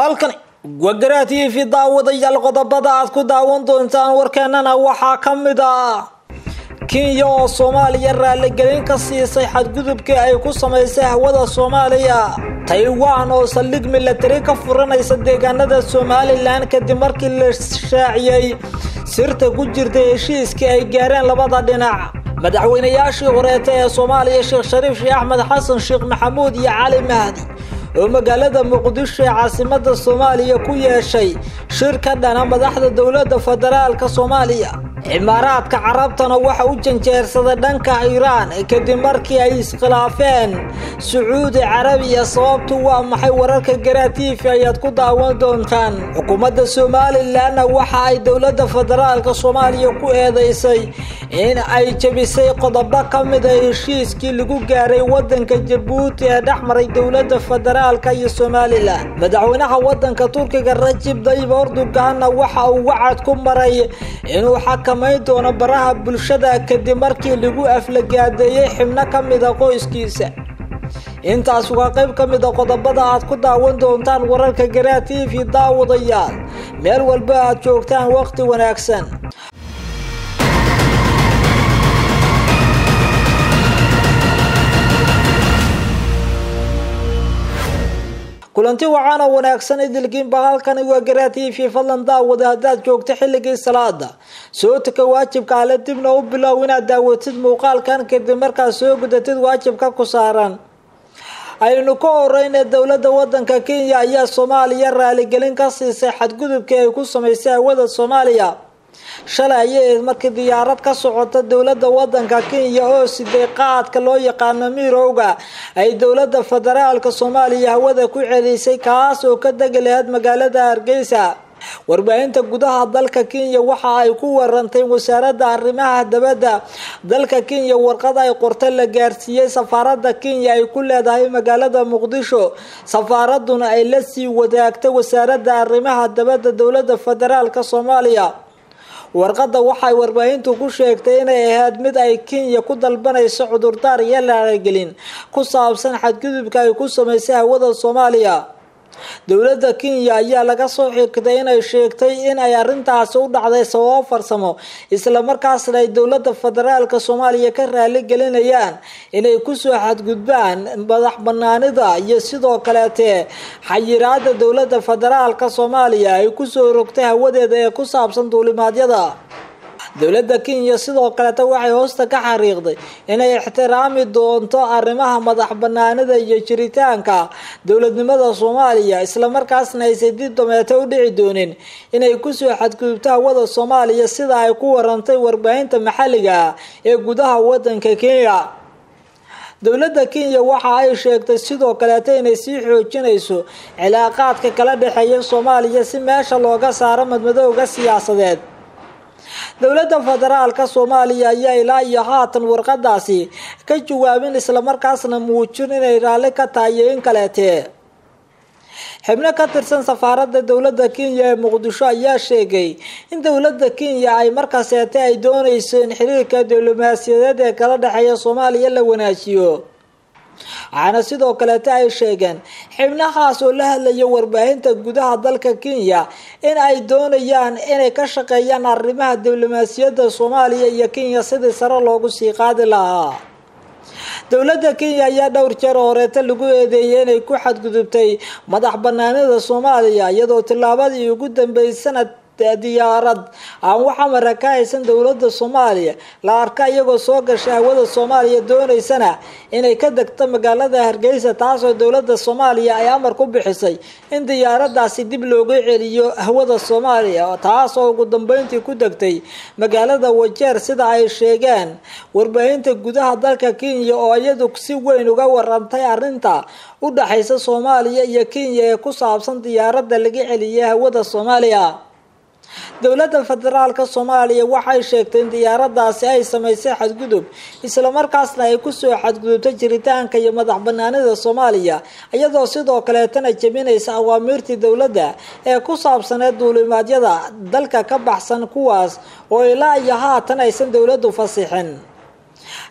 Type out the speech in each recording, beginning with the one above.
halkani wagara t v daawadayaal qodobada aad ku daawan doontaan warkeenana waxaa ka mid ah kenya oo soomaaliya raaligelin ka siisay xadgudubkii ay ku samaysay hawada soomaaliya taiwan oo saldhig milatari ka furanaysa deegaanada somalilan kadib markii la shaaciyey sirta ku jirtay heshiiskii ay gaareen labada dhinac madaxweynayaashii horeeta ee soomaaliya sheekh shariif sheekh axmed xasan sheekh maxamuud iyo cali mahdi oo magaalada muqdisho ee caasimada soomaaliya ku yeeshay shir ka dhana madaxda dowladda federaalka soomaaliya cimaaraadka carabtana waxa u janjeersaday dhanka iiraan kadib markii ay iskhilaafeen sacuudi carabiya sababtu waa maxay wararka garaa t v ayaad ku daawan doontaan xukuumadda somalilanna waxa ay dowladda federaalka soomaaliya ku eedeysay in ay jebisay qodobo ka mid a heshiiskii lagu gaaray wadanka jabuuti ee dhex maray dowladda federaalka iyo somalilan madaxweynaha wadanka turkiga rajib dayib erdoganna waxa uu wacad ku maray inuu xakamayn doono baraha bulshada kadib markii lagu aflagaadeeyey xibno ka mida qoyskiisa intaas waa qayb ka mid a qodobada aad ku daawan doontaan wararka garaa t v daawadayaal meel walba aad joogtaan waqti wanaagsan kulanti wacaana wanaagsan idilkiinba halkani waa garaa t v fadlan daawada haddaad joogto xilligii salaada soo tuka waajibka ale dibna u bilow inaad daawatid muuqaalkan kadib markaad soo gudatid waajibka ku saaran aynu ka horeyna dowladda wadanka kenya ayaa soomaaliya raaligelin ka siisay xadgudubkii ay ku samaysay hawada soomaaliya shalay ayay ahayd markii diyaarad ka socota dowladda wadanka kenya oo siday qaadka loo yaqaano mirowga ay dowladda federaalka soomaaliya hawada ku celisay kaas oo ka degi lahayd magaalada hargeysa warbaahinta gudaha dalka kenya waxa ay ku warantay wasaaradda arrimaha dabadda dalka kenya warqad ay qorta la gaarsiiyey safaaradda kenya ay ku leedahay magaalada muqdisho safaaraduna ay la sii wadaagtay wasaaradda arrimaha dabadda dowladda federaalka soomaaliya warqadda waxay warbaahintu ku sheegtay inay ahayd mid ay kenya ku dalbanayso cudurdaar iyo laalagelin ku saabsan xadgudubka ay ku samaysay hawada soomaaliya dowladda kenya ayaa laga soo xigtay inay sheegtay in ay arrintaasi u dhacday sababo farsamo islamarkaasna ay dowladda federaalka soomaaliya ka raali gelinayaan inay kusoo xadgudbaan madax banaanida iyo sidoo kaleete xayiraada dowladda federaalka soomaaliya ay kusoo rogtay hawadeeda ee ku saabsan duulimaadyada dowladda kenya sidoo kaleeta waxay hoosta ka xariiqday inay ixtiraami doonto arrimaha madax banaanida iyo jiritaanka dowladnimada soomaaliya islamarkaasna aysan dib dameeto u dhici doonin inay kusoo xadgudubto hawada soomaaliya sida ay ku warantay warbaahinta maxalliga ah ee gudaha wadanka kenya dowladda kenya waxa ay sheegtay sidoo kaleeta inay sii xoojinayso cilaaqaadka kala dhexeeya soomaaliya si meesha looga saaro madmadowga siyaasadeed dowladda federaalka soomaaliya ayaa ilaa iyo haatan warqadaasi ka jawaabin islamarkaasna muujin inay raalli ka tahay iyo in kaleete xibno ka tirsan safaaradda dowladda kenya ee muqdisho ayaa sheegay in dowladda kenya ay markaaseete ay doonayso in xiriirka diblomaasiyadeed ee kala dhexeeya soomaaliya la wanaajiyo waxaana sidoo kaleeta ay sheegeen xibnahaas oo la hadlaya warbaahinta gudaha dalka kenya in ay doonayaan inay ka shaqeeyaan arrimaha diblomaasiyadda soomaaliya iyo kenya sidii sare loogu sii qaadi lahaa dowladda kenya ayaa dhowr jeer horeeta lagu eedeeyay inay ku xadgudubtay madax banaanida soomaaliya iyadoo tillaabadii ugu dambeysay sanad diyaarad aan waxa mara ka haysan dowladda soomaaliya la arka iyagoo soo gashay hawada soomaaliya dooneysana inay ka degto magaalada hargeysa taasoo dowladda soomaaliya ay amar ku bixisay in diyaaradaasi dib looga celiyo hawada soomaaliya taasoo ugu dambeyntii ku degtay magaalada wajeer sida ay sheegeen warbaahinta gudaha dalka kenya oo iyadu si weyn uga warantay arrinta u dhaxaysa soomaaliya iyo kenya ee ku saabsan diyaaradda laga celiyay hawada soomaaliya dowladda federaalka soomaaliya waxay sheegtay in diyaaradaasi ay samaysay xadgudub islamarkaasna ay kusoo xadgudubtay jiritaanka iyo madax banaanida soomaaliya iyadoo sidoo kaleetana jebinaysa awaamiirtii dowladda ee ku saabsaneed duulimaadyada dalka ka baxsan kuwaas oo ilaa iyo haatan aysan dowladdu fasixin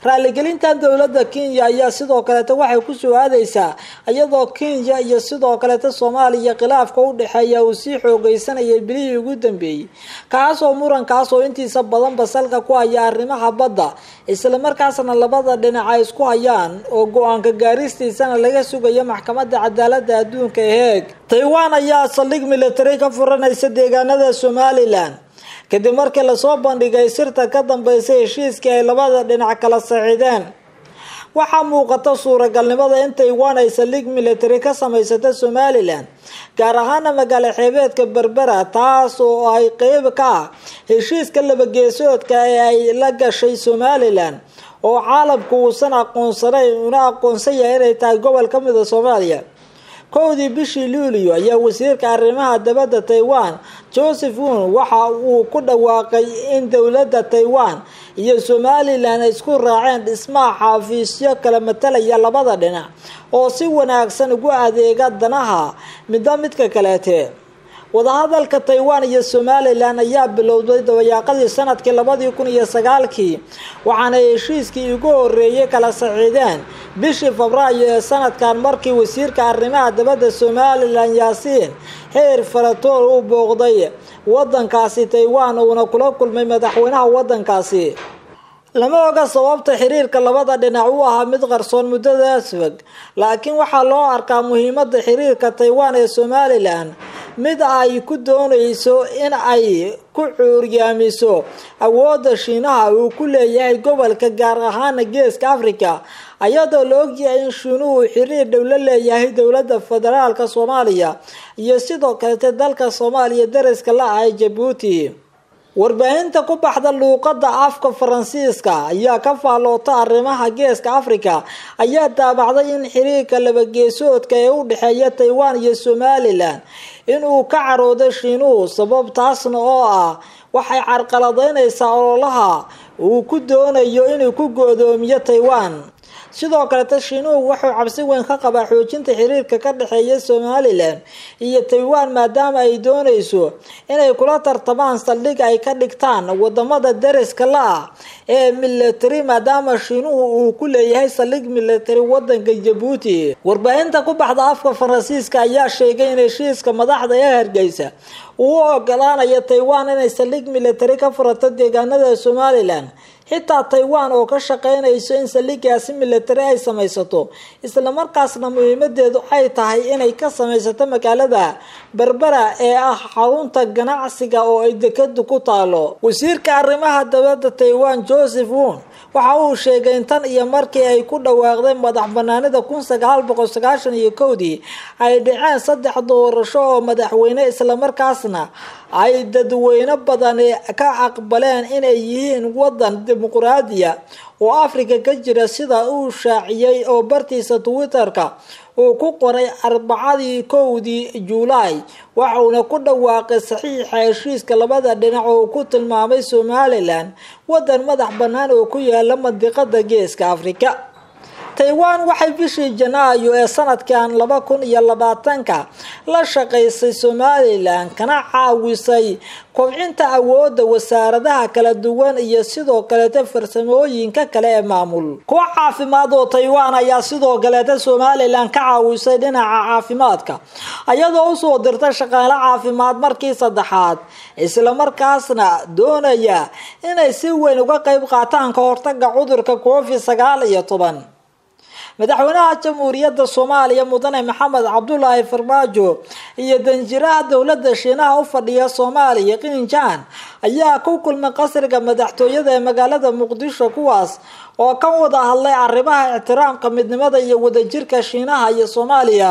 raaligelintan dowladda kenya ayaa sidoo kaleeta waxay ku soo aadeysaa iyadoo kenya iyo sidoo kaleeta soomaaliya khilaafka u dhexeeya uu sii xoogeysanayay bilihii ugu dambeeyey kaasoo murankaas oo intiisa badan basalka ku haya arrimaha badda islamarkaasna labada dhinac ay isku hayaan oo go-aanka gaaristiisana laga sugayo maxkamadda cadaalada adduunka ee heeg taiwan ayaa saldhig military ka furanaysa deegaanada somalilan kadib markii lasoo bandhigay sirta ka dambeysay heshiiskii ay labada dhinac kala saxiideen waxaa muuqata suuragalnimada in taiwan ay saldhig military ka samaysata somalilan gaar ahaana magaalo xeebeedka berbera taas oo ay qeyb ka ah heshiiska labageesoodka ee ay la gashay somalilan oo caalamku uusan aqoonsanayn una aqoonsan yahay inay tahay gobol ka mida soomaaliya kowdii bishii luulio ayaa wasiirka arrimaha dabadda taiwan joseph won waxa uu ku dhawaaqay in dowladda taiwan iyo somalilan ay isku raaceen dhismaha xafiisyo kala matalaya labada dhinac oo si wanaagsan ugu adeega danaha midba midka kaleete wadahadalka taiwan iyo somalilan ayaa bilowday dabayaaqadii sanadkii labadii kun iyo sagaalkii waxaana heshiiskii ugu horeeyay kala saxiideen bishii febraayo ee sanadkan markii wasiirka arrimaha dabadda somalilan yaasiin xeer faratool uu booqday wadankaasi taiwan uuna kula kulmay madaxweynaha wadankaasi lama oga sababta xiriirka labada dhinac u ahaa mid qarsoon muddadaas fog laakiin waxaa loo arkaa muhiimada xiriirka taiwan ee somalilan mid ay ku doonayso in ay ku cuuryaamiso awoodda shiinaha uu ku leeyahay gobolka gaar ahaana geeska africa ayadoo la ogyahay in shiinuhu xiriir dhow la leeyahay dowladda federaalka soomaaliya iyo sidoo kalete dalka soomaaliya dariska la ah jabuuti warbaahinta ku baxda luuqada afka faransiiska ayaa ka faalloota arrimaha geeska africa ayaa daabacday in xiriirka labageesoodka ee u dhexeeya taiwan iyo somalilan inuu ka carooday shiinuhu sababtaasna oo ah waxay carqaladeynaysaa ololaha uu ku doonayo inuu ku go-doomiyo taiwan sidoo kaleta shiinuhu wuxuu cabsi weyn ka qabaa xoojinta xiriirka ka dhexeeya somalilan iyo taiwan maadaama ay doonayso inay kula tartamaan saldhig ay ka dhigtaan wadamada dariska la-ah ee military maadaama shiinuhu uu ku leeyahay saldhig military wadanka jabuuti warbaahinta ku baxda afka faransiiska ayaa sheegay in heshiiska madaxda ee hargeysa uu u ogolaanayo taiwan inay saldhig military ka furato deegaanada somalilan xitaa taiwan oo ka shaqeynayso in saldhigaasi military ay samaysato islamarkaasna muhiimadeedu ay tahay inay ka samaysato magaalada berbera ee ah xarunta ganacsiga oo ay dekadu ku taalo wasiirka arrimaha dabadda taiwan joseph won waxa uu sheegay in tan iyo markii ay ku dhawaaqday madax banaanida kun sagaal boqol sagaashan iyo kowdii ay dhaceen saddex doorasho oo madaxweyne islamarkaasna ay dadweyne badani ka aqbaleen inay yihiin wadan dimuqraadiya oo africa ka jira sida uu shaaciyey oo bartiisa twitter-ka uu ku qoray arbacadii kowdii juulaay waxauna ku dhawaaqay saxiixa heshiiska labada dhinac oo ku tilmaamay somalilan wadan madax bannaan oo ku yaala mandiqada geeska africa taiwan waxay bishii janaayo ee sanadkan laba kun iyo labaatanka la shaqaysay somalilan kana caawisay kobcinta awoodda wasaaradaha kala duwan iyo sidoo kaleeta farsamooyinka kale ee maamul kuwa caafimaad oo taiwan ayaa sidoo kaleeta somalilan ka caawisay dhinaca caafimaadka iyadoo usoo dirtay shaqaale caafimaad markii saddexaad islamarkaasna doonaya inay si weyn uga qeyb qaataan ka hortaga cudurka covid sagaal iyo toban madaxweynaha jamhuuriyadda soomaaliya mudane maxamed cabdulaahi farmaajo iyo danjiraha dowladda shiinaha u fadhiya soomaaliya qinjaan ayaa ku kulmay qasriga madaxtooyada ee magaalada muqdisho kuwaas oo ka wada hadlay arrimaha ixtiraamka midnimada iyo wadajirka shiinaha iyo soomaaliya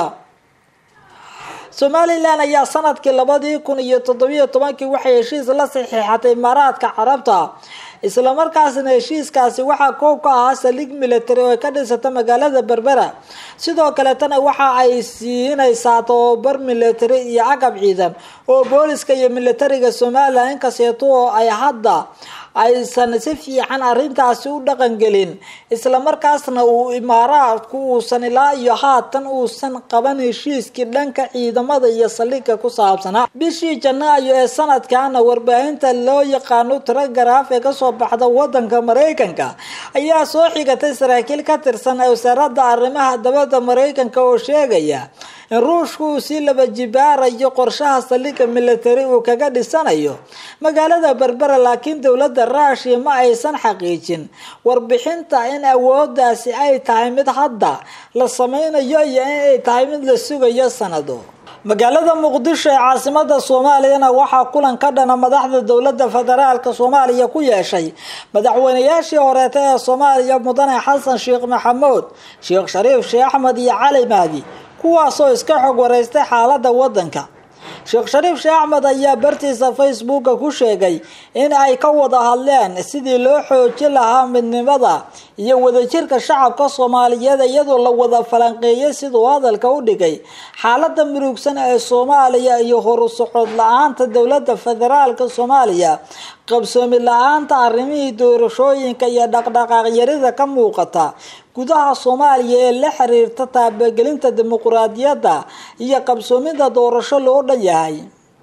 somalilan ayaa sanadkii labadii kun iyo toddobiyo tobankii waxay heshiis la saxiixatay imaaraadka carabta islamarkaasna heshiiskaasi waxaa koob ka ahaa saldhig military oo ay ka dhisata magaalada berbera sidoo kaletana waxa ay siinaysaa tababar military iyo agab ciidan oo booliska iyo militariga somalilan inkasteeto oo ay hadda aysan si fiican arrintaasi u dhaqangelin islamarkaasna uu imaaraadku uusan ilaa iyo haatan uusan qaban heshiiskii dhanka ciidamada iyo saldhigga ku saabsanaa bishii janaayo ee sanadkaana warbaahinta loo yaqaano telegraf ee kasoo baxda wadanka maraykanka ayaa soo xigatay saraakiil ka tirsan wasaaradda arrimaha dabadda maraykanka oo sheegaya in ruushku uu sii laba jibaarayo qorshaha saldhigga military uu kaga dhisanayo magaalada berbera laakiin dowladda ruushiya ma aysan xaqiijin warbixinta in awoodaasi ay tahay mid hadda la sameynayo iyo in ay tahay mid la sugayo sanado magaalada muqdisho ee caasimada soomaaliyana waxaa kulan ka dhana madaxda dowlada federaalka soomaaliya ku yeeshay madaxweynayaashii horeeta ee soomaaliya mudane xasan sheekh maxamuud sheekh shariif sheekh axmed iyo cali mahdi kuwaasoo iska xog wareystay xaalada wadanka sheekh shariif sheekh axmed ayaa bartiisa facebooka ku sheegay in ay ka wada hadleen sidii loo xoojin lahaa midnimada iyo wadajirka shacabka soomaaliyeed iyadoo la wada falanqeeyay siduu hadalka u dhigay xaalada murugsan ee soomaaliya iyo horu socod la-aanta dowlada federaalka soomaaliya qabsoomi la-aanta arrimihii doorashooyinka iyo dhaqdhaqaaqyarida ka muuqata gudaha soomaaliya ee la xiriirta taabagelinta dimuquraadiyadda iyo qabsoomida doorasho loo dhan yahay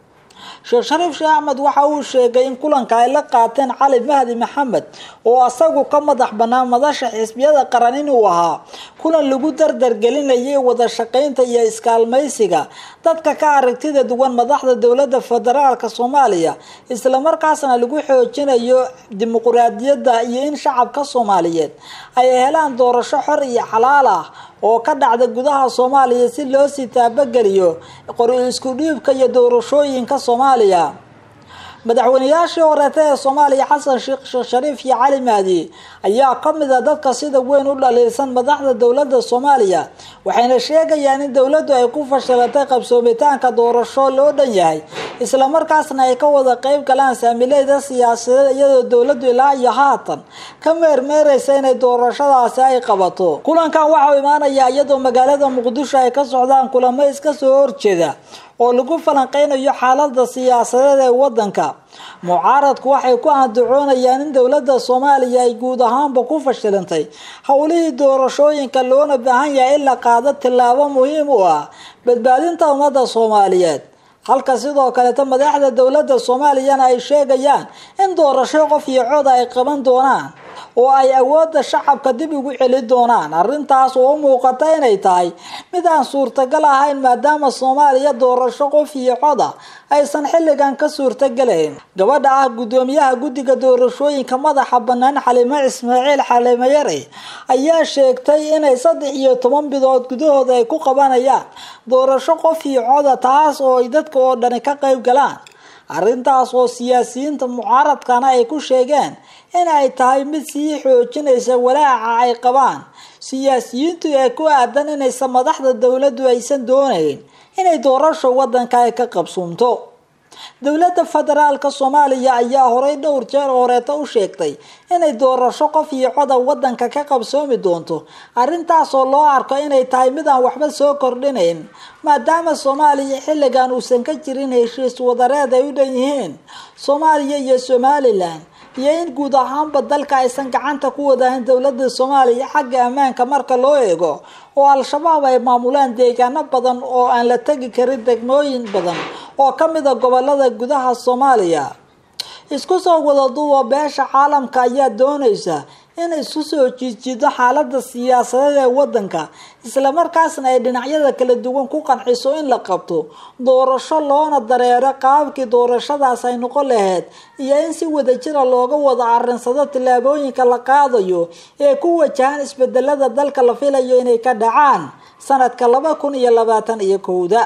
sheekh shariif sheekh axmed waxa uu sheegay in kulanka ay la qaateen cali mahdi maxamed oo asagu ka madax banaan madasha xisbiyada qaran inuu ahaa kulan lagu dardargelinayay wada shaqeynta iyo iskaalmaysiga dadka ka aragtida duwan madaxda dowlada federaalka soomaaliya islamarkaasna lagu xoojinayo dimuquraadiyadda iyo in shacabka soomaaliyeed ay helaan doorasho xor iyo xalaal ah oo ka dhacda gudaha soomaaliya si loo sii taabageliyo qori isku dhiibka iyo doorashooyinka soomaaliya madaxweynayaashii horeeta ee soomaaliya xasan sheekh sheekh shariif iyo cali mahdi ayaa ka mid a dadka sida weyn u dhaliilsan madaxda dowlada soomaaliya waxayna sheegayaan in dowladdu ay ku fashilatay qabsoomitaanka doorasho loo dhan yahay islamarkaasna ay ka wada qeyb galaan saamileyda siyaasadeed iyadoo dowladdu ilaa iyo haatan ka meermeereysa inay doorashadaasi ay qabato kulankan waxau imaanayaa iyadoo magaalada muqdisho ay ka socdaan kulamo iska soo horjeeda oo lagu falanqeynayo xaalada siyaasadeed ee wadanka mucaaradku waxay ku andacoonayaan in dowlada soomaaliya ay guud ahaanba ku fashilantay howlihii doorashooyinka loona baahan yahay in la qaado tillaabo muhiim u ah badbaadinta ummadda soomaaliyeed halka sidoo kaleeta madaxda dowlada soomaaliyana ay sheegayaan in doorasho qof iyo cod ay qaban doonaan oo ay awoodda shacabka dib ugu celi doonaan arrintaas oo u muuqata inay tahay mid aan suurtagal ahayn maadaama soomaaliya doorasho qof iyo coda aysan xilligan ka suurtagelayn gabadha ah guddoomiyaha guddiga doorashooyinka madaxa banaan xalimo ismaaciil xalimo yare ayaa sheegtay inay saddex iyo toban bidood gudahooda ay ku qabanayaan doorasho qof iyo coda taas oo ay dadka oo dhani ka qayb galaan arrintaas oo siyaasiyiinta mucaaradkana ay ku sheegeen in ay tahay mid sii xoojinaysa walaaca ay qabaan siyaasiyiintu ee ku aadan inaysa madaxda dowladdu aysan doonayn inay doorasho wadanka ay ka qabsuumto dowladda federaalka soomaaliya ayaa horey dhowr jeer horeeta u sheegtay inay doorasho qof iyo coda wadanka ka qabsoomi doonto arrintaasoo loo arko inay tahay mid aan waxba soo kordhinayn maadaama soomaaliya xilligan uusan ka jirin heshiis wadareed ay u dhan yihiin soomaaliya iyo somalilan iyo in guud ahaanba dalka aysan gacanta ku wadahin dowlada soomaaliya xagga ammaanka marka loo eego oo al-shabaab ay maamulaan deegaano badan oo aan la tegi karin degmooyin badan oo ka mid a gobolada gudaha soomaaliya isku soo wada duuba beesha caalamka ayaa doonaysa in isku soo jiijiido xaalada siyaasadeed ee wadanka islamarkaasna ay dhinacyada kala duwan ku qanciso in la qabto doorasho loona dareero qaabkii doorashadaas ay noqon lahayd iyo in si wadajira looga wada arinsado tillaabooyinka la qaadayo ee ku wajahan isbedelada dalka la filayo inay ka dhacaan sanadka laba kun iyo labaatan iyo kowda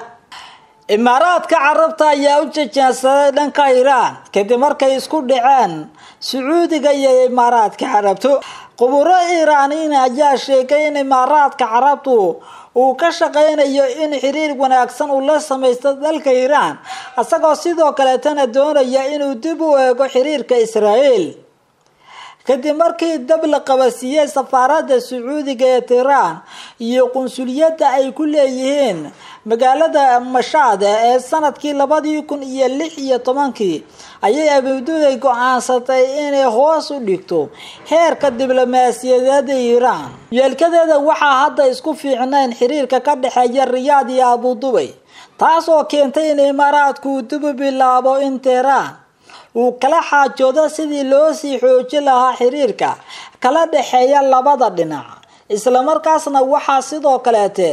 imaaraadka carabta ayaa u jajeensaday dhanka iiraan kadib markay isku dhaceen sacuudiga iyo imaaraadka carabtu quburo iiraaniin ayaa sheegay in imaaraadka carabtu uu ka shaqeynayo in xiriir wanaagsan uu la samaysto dalka iiraan isagoo sidoo kaleetana doonaya inuu dib u eego xiriirka israael kadib markii dab la qabasiiyey safaaradda sacuudiga ee tiiraan iyo qunsuliyadda ay ku leeyihiin magaalada mashaade ee sanadkii labadii kun iyo lix iyo tobankii ayay abududay go-aansatay inay hoos u dhigto heerka diblomaasiyadeeda iiraan yeelkadeeda waxaa hadda isku fiicnayn xiriirka ka dhexeeya riyaad iyo abudubay taas oo keentay in imaaraadku uu dib u bilaabo in teheraan uu kala xaajoodo sidii loo sii xoojin lahaa xiriirka kala dhexeeya labada dhinac islamarkaasna waxaa sidoo kaleete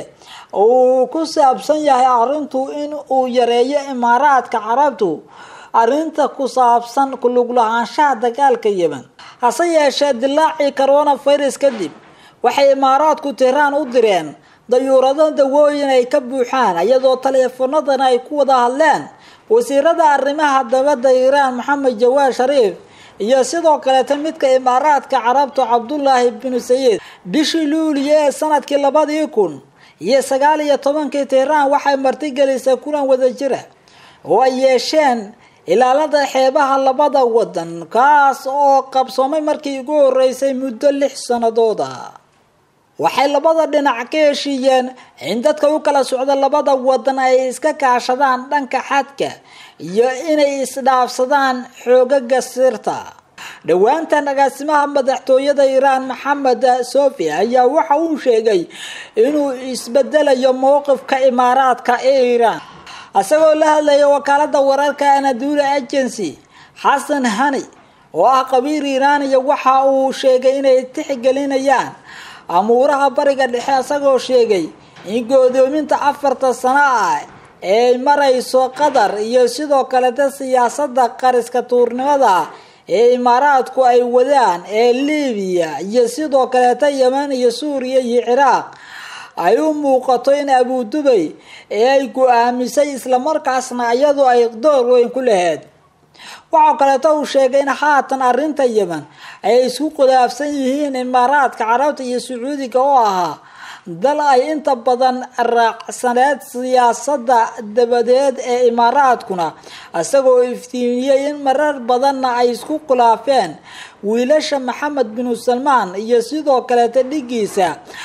uu ku saabsan yahay arrintu in uu yareeyo imaaraadka carabtu arrinta ku saabsan kulug lahaanshaha dagaalka yemen hase yeeshee dilaacii coronavirus kadib waxay imaaraadku tehraan u direen dayuurado dawooyin ay ka buuxaan iyadoo taleefanadana ay ku wada hadleen wasiirada arrimaha dabadda iiraan maxamed jawaad shariif iyo sidoo kaleeta midka imaaraadka carabtu cabdullaahi binu sayid bishii luuliya ee sanadkii labadii kun iyo sagaal iyo tobankii tehraan waxay martigelisay kulan wada jira oo ay yeesheen ilaalada xeebaha labada wadan kaas oo qabsoomay markii ugu horeysay muddo lix sannadood ah waxay labada dhinac ka heshiiyeen in dadka u kala socda labada wadan ay iska kaashadaan dhanka xadka iyo inay isdhaafsadaan xoogaga sirta dhowaantan agaasimaha madaxtooyada iiraan maxamed sofi ayaa waxa uu sheegay inuu isbedelayo mowqifka imaaraadka ee iiraan isagoo la hadlaya wakaalada wararka anadula agency xasan hani oo ah qabiir iiraaniya waxa uu sheegay inay tixgelinayaan amuuraha bariga dhexe isagoo sheegay in goodoominta afarta sano ah ee marayso qatar iyo sidoo kaleta siyaasada qariska tuurnimada ee imaaraadku ay wadaan ee libiya iyo sidoo kaleeta yemen iyo suuriya iyo ciraaq ay u muuqato in abudubay ee ay go-aamisay islamarkaasna iyadu ay door weyn ku laheyd waxaa kaleeto uu sheegay in haatan arrinta yemen ay isku khilaafsan yihiin imaaraadka carabta iyo sacuudiga oo ahaa dal ay inta badan raacsaneed siyaasada dabadeed ee imaaraadkuna isagoo iftiimiyey in marar badanna ay isku khilaafeen wiilasha maxamed binu salmaan iyo sidoo kaleeta dhigiisa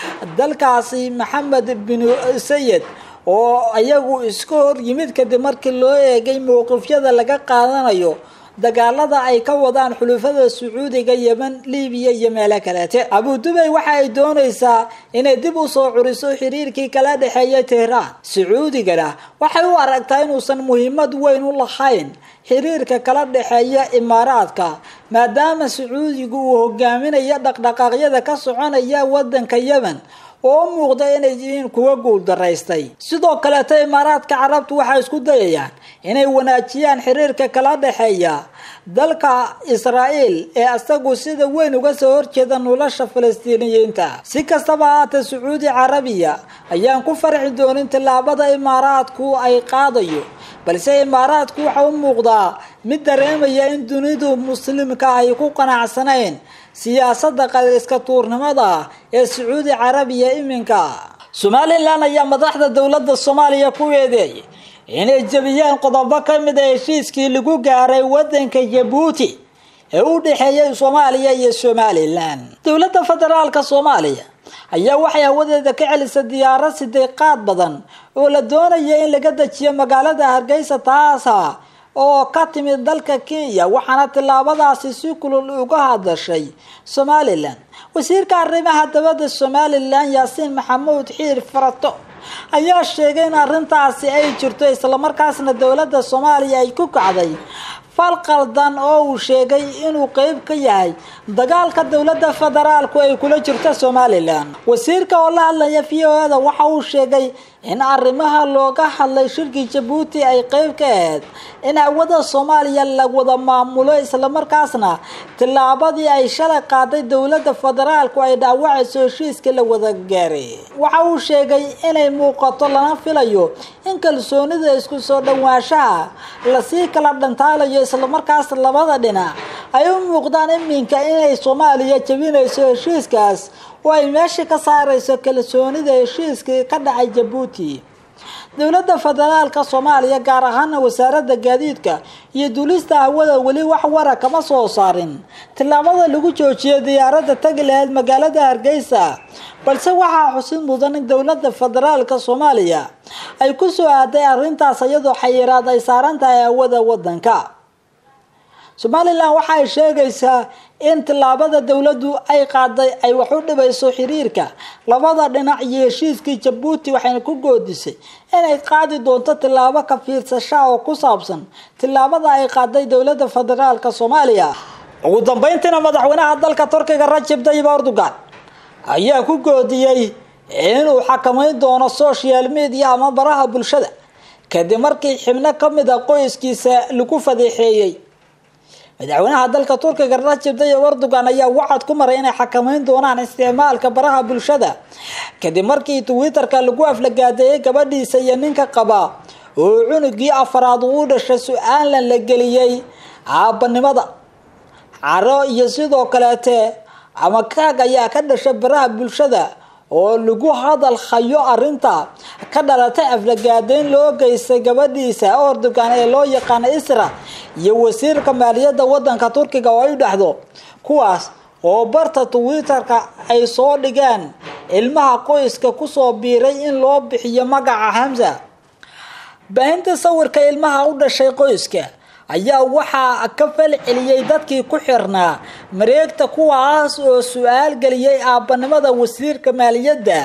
dalkaasi maxamed binu sayid oo iyagu iska hor yimid kadib markii loo eegay mowqifyada laga qaadanayo dagaalada ay ka wadaan xulufada sacuudiga yemen libiya iyo meelo kaleete abudubay waxa ay doonaysaa inay dib u soo curiso xiriirkii kala dhexeeya tehraan sacuudigana waxay u aragtaa inuusan muhiimad weyn u lahayn xiriirka kala dhexeeya imaaraadka maadaama sacuudigu uu hogaaminayo dhaqdhaqaaqyada ka soconaya wadanka yemen oo u muuqda inay yihiin kuwa guuldaraystay sidoo kaleeta imaaraadka carabtu waxay isku dayayaan inay wanaajiyaan xiriirka kala dhexeeya dalka israa'iil ee isagu sida weyn uga soo horjeeda nolosha falastiiniyiinta si kastaba haatee sacuudi carabiya ayaan ku farxi doonin tillaabada imaaraadku ay qaadayo balse imaaraadku waxa u muuqdaa mid dareemaya in dunidu muslimka ay ku qanacsanayn siyaasada qariska tuurnimada ee sacuudi carabiya iminka somalilan ayaa madaxda dowladda soomaaliya ku eedeeyay inay jebiyeen qodobo ka mid a heshiiskii lagu gaaray wadanka jabuuti ee u dhexeeyay soomaaliya iyo somalilan dowladda federaalka soomaaliya ayaa waxay hawadeeda ka celisay diyaarad siday qaad badan oo la doonaya in laga dejiyo magaalada hargeysa taasa oo ka timid dalka kenya waxaana tillaabadaasi si kulul uga hadashay somalilan wasiirka arrimaha dabadda somalilan yaasiin maxamuud xiir farato ayaa sheegay in arrintaasi ay jirto islamarkaasna dowladda soomaaliya ay ku kacday fal qaldan oo uu sheegay inuu qeyb ka yahay dagaalka dowladda federaalku ay kula jirto somalilan wasiirka oo la hadlaya v o da waxa uu sheegay in arrimaha looga hadlay shirkii jabuuti ay qeyb ka ahayd in hawada soomaaliya la wada maamulo islamarkaasna tillaabadii ay shalay qaaday dowladda federaalku ay dhaawacayso heshiiskii la wada gaaray waxa uu sheegay inay muuqato lana filayo in kalsoonida isku soo dhawaanshaha lasii kala dhantaalayo islamarkaas labada dhinac ay u muuqdaan iminka inay soomaaliya jebinayso heshiiskaas oo ay meesha ka saarayso kalsoonida heshiiskii ka dhacay jabuuti dowladda federaalka soomaaliya gaar ahaana wasaaradda gaadiidka iyo duulista hawada weli wax wara kama soo saarin tillaabada lagu joojiyay diyaaradda tagi lahayd magaalada hargeysa balse waxaa xusid mudan in dowladda federaalka soomaaliya ay ku soo aaday arrintaas iyadoo xayiraad ay saaran tahay hawada wadanka somalilan waxa ay sheegaysaa in tillaabada dowladdu ay qaaday ay wax u dhibayso xiriirka labada dhinac iyo heshiiskii jabuuti waxayna ku goodisay inay qaadi doonto tillaabo ka fiirsasha oo ku saabsan tillaabada ay qaaday dowladda federaalka soomaaliya ugu dambeyntiina madaxweynaha dalka turkiga rajab tayyib erdogan ayaa ku goodiyey inuu xakameyn doono social media ama baraha bulshada kadib markii xibno kamid a qoyskiisa lagu fadeexeeyey madaxweynaha dalka turkiga rajab tayyib erdogan ayaa wacad ku maray inay xakameyn doonaan isticmaalka baraha bulshada kadib markii twitterka lagu aflagaadeeyay gabadhiisa iyo ninka qaba oo cunugii afaraad uu dhashay su-aalan la geliyey aabanimada caro iyo sidoo kaleete ama kaag ayaa ka dhashay baraha bulshada oo lagu hadal hayo arinta ka dhalatay aflagaadeyn loo geystay gabadhiisa erdogan ee loo yaqaana isra iyo wasiirka maaliyadda wadanka turkiga oo ay dhexdo kuwaas oo barta twitterka ay soo dhigeen ilmaha qoyska kusoo biiray in loo bixiyo magaca hamza baahinta sawirka ilmaha u dhashay qoyska ayaa waxaa ka fal celiyey dadkii ku xirnaa mareegta kuwaas oo su-aal geliyey aabanimada wasiirka maaliyadda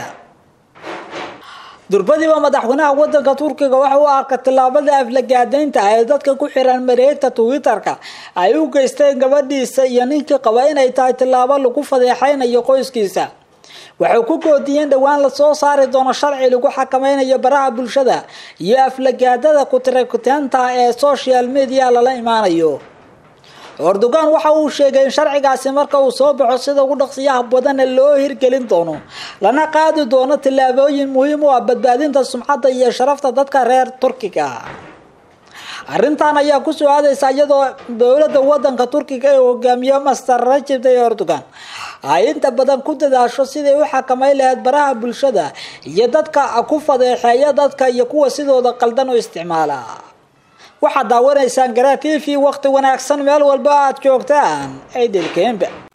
durbadiiba madaxweynaha wadanka turkiga waxa u arka tillaabada aflagaadeynta ee dadka ku xiran mareegta twitterka ay u geysteen gabadhiisa iyo ninkii qaba inay tahay tillaabo lagu fadeexeynayo qoyskiisa waxay ku goodiyeen dhowaan lasoo saari doono sharci lagu xakameynayo baraha bulshada iyo aflagaadada kutirakutaanta ee social media lala imaanayo erdogan waxa uu sheegay in sharcigaasi marka uu soo baxo sida ugu dhaqsiyaha badana loo hirgelin doono lana qaadi doono tillaabooyin muhiim u ah badbaadinta sumcadda iyo sharafta dadka reer turkiga arrintan ayaa kusoo aadaysa iyadoo dowladda wadanka turkiga ee hogaamiye master rajab tayyib erdogan ay inta badan ku dadaasho siday u xakameyn lahayd baraha bulshada iyo dadka ku fadeexeeya dadka iyo kuwa sidooda qaldan u isticmaala waxaad daawanaysaan garaa t v waqti wanaagsan meel walba aad joogtaan ay delkeenba